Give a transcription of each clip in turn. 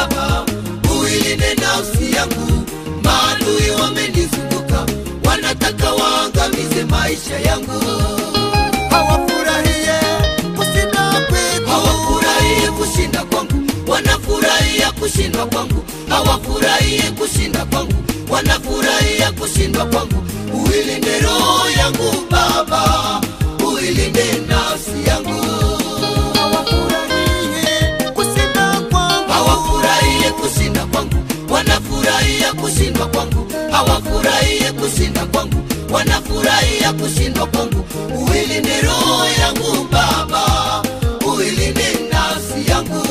Baba, uilinde nafsi yangu. Maadui wamenizunguka, wanataka waangamize maisha yangu. hawafurahie kushinda kwetu hawafurahie kushinda kwangu, wanafurahia kushindwa kwangu, hawafurahie kushinda kwangu, wanafurahia kushindwa kwangu. Uilinde roho yangu Baba, uilinde nafsi yangu. hawafurahie kushinda kwangu hawafurahie kushinda kwangu, wanafurahia kushindwa kwangu, hawafurahie kushinda kwangu, wanafurahia kushindwa kwangu. Uilinde roho yangu Baba, uilinde nafsi yangu.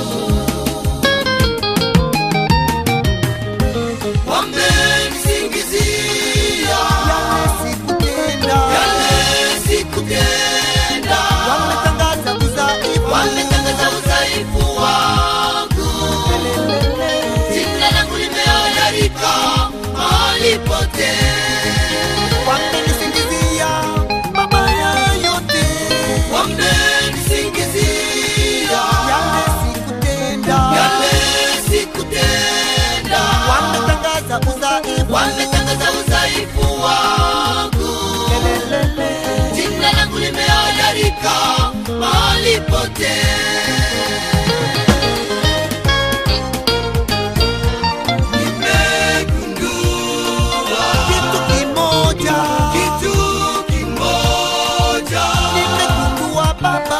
Wamenisingizia yale sikutenda yale sikutenda, wametangaza udhaifu wametangaza udhaifu wangu jina langu limehadarika mahali pote, wamenisingizia mabaya yote wamenisingizia yale sikutenda yale sikutenda, wametangaza udhaifu wametangaza udhaifu wangu, Lelelele. jina langu limehadarika mahali pote. Nimegundua kitu kimoja kitu kimoja nimegundua baba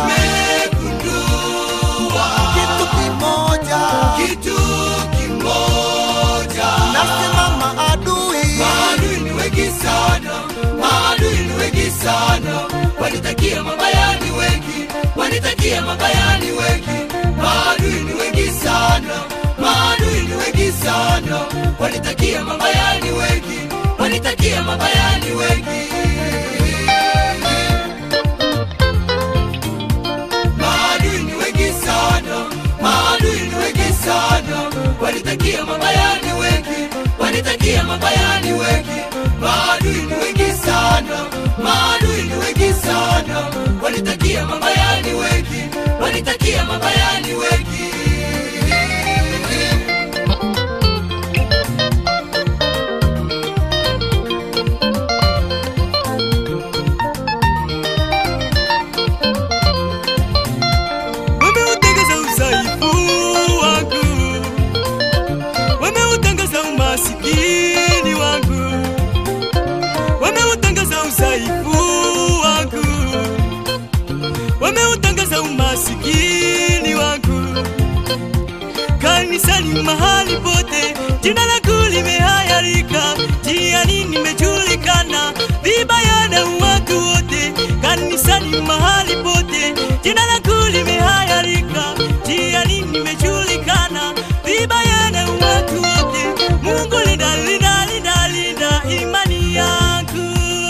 nimegundua kitu kimoja kitu kimoja nasema maadui maadui ni wengi sana maadui ni wengi sana wanitakia mabaya ni wengi wanitakia mabaya ni wengi maadui ni wengi sana maadui ni wengi sana wanitakia mabaya ni wengi wanitakia mabaya ni wengi maadui ni wengi sana maadui ni wengi sana wanitakia mabaya ni wengi wanitakia mabaya ni wengi maadui ni wengi sana maadui ni wengi sana wanitakia mabaya ni wengi wanitakia mabaya ni wengi wameutangaza udhaifu wangu, wameutangaza umasikini wangu, wameutangaza udhaifu wangu, wameutangaza umasikini wangu kanisani, mahali pote, jina langu limehayarika, jiani nimejulikana vibaya na watu wote, kanisani, mahali pote, jina langu limehayarika, jiani nimejulikana vibaya na watu wote. Mungu linda, linda, linda, linda imani yangu.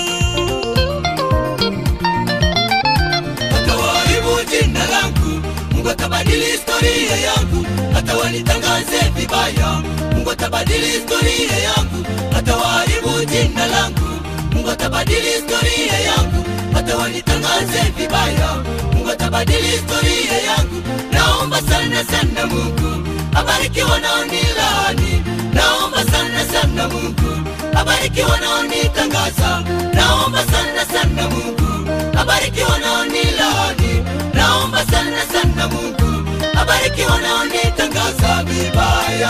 atawaharibu jina langu mungu atabadili historia yangu hata wanitangaze vibaya mungu atabadili historia yangu hata waharibu jina langu mungu atabadili historia yangu hata wanitangaze vibaya mungu atabadili historia yangu naomba sana sana mungu abariki wanaonilaani naomba sana sana mungu abariki wanaonitangaza naomba sana sana mungu abariki wanaonilaani naomba sana sana mungu abariki wanaonitangaza vibaya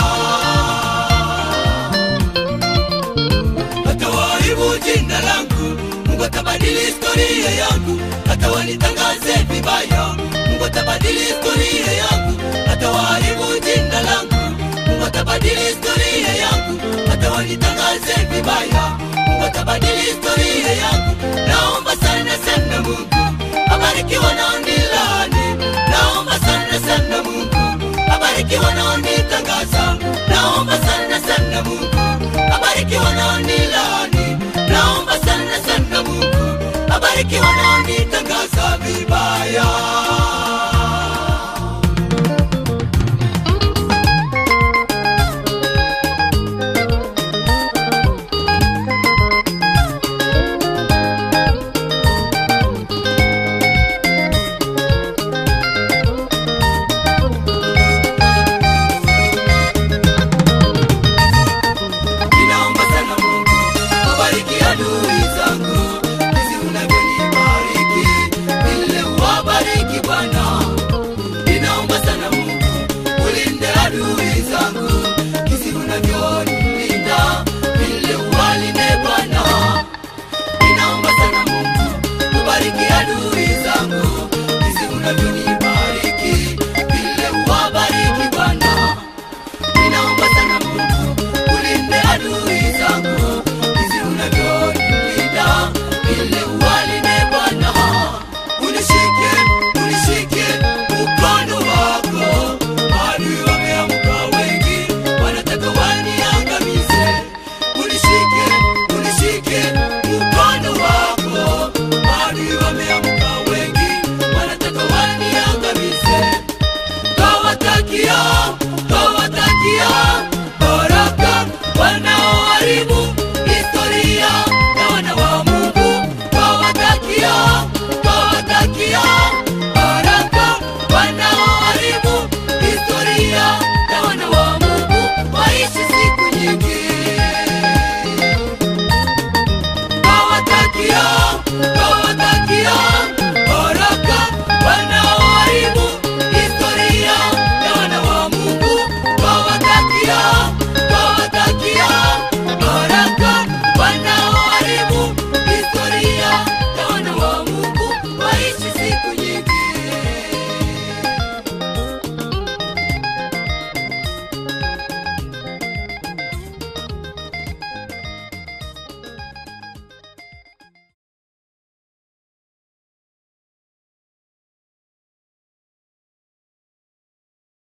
atawaharibu jina langu mungu atabadili historia yangu hata wanitangaze vibaya mungu atabadili historia yangu hata waharibu jina langu mungu atabadili historia yangu hata wanitangaze vibaya mungu atabadili historia yangu naomba sana sana mungu abariki wanaonilani naomba sana sana mungu abariki wanaonitangaza naomba sana sana mungu abariki wanaonilani naomba sana sana mungu abariki wanaonitangaza vibaya kia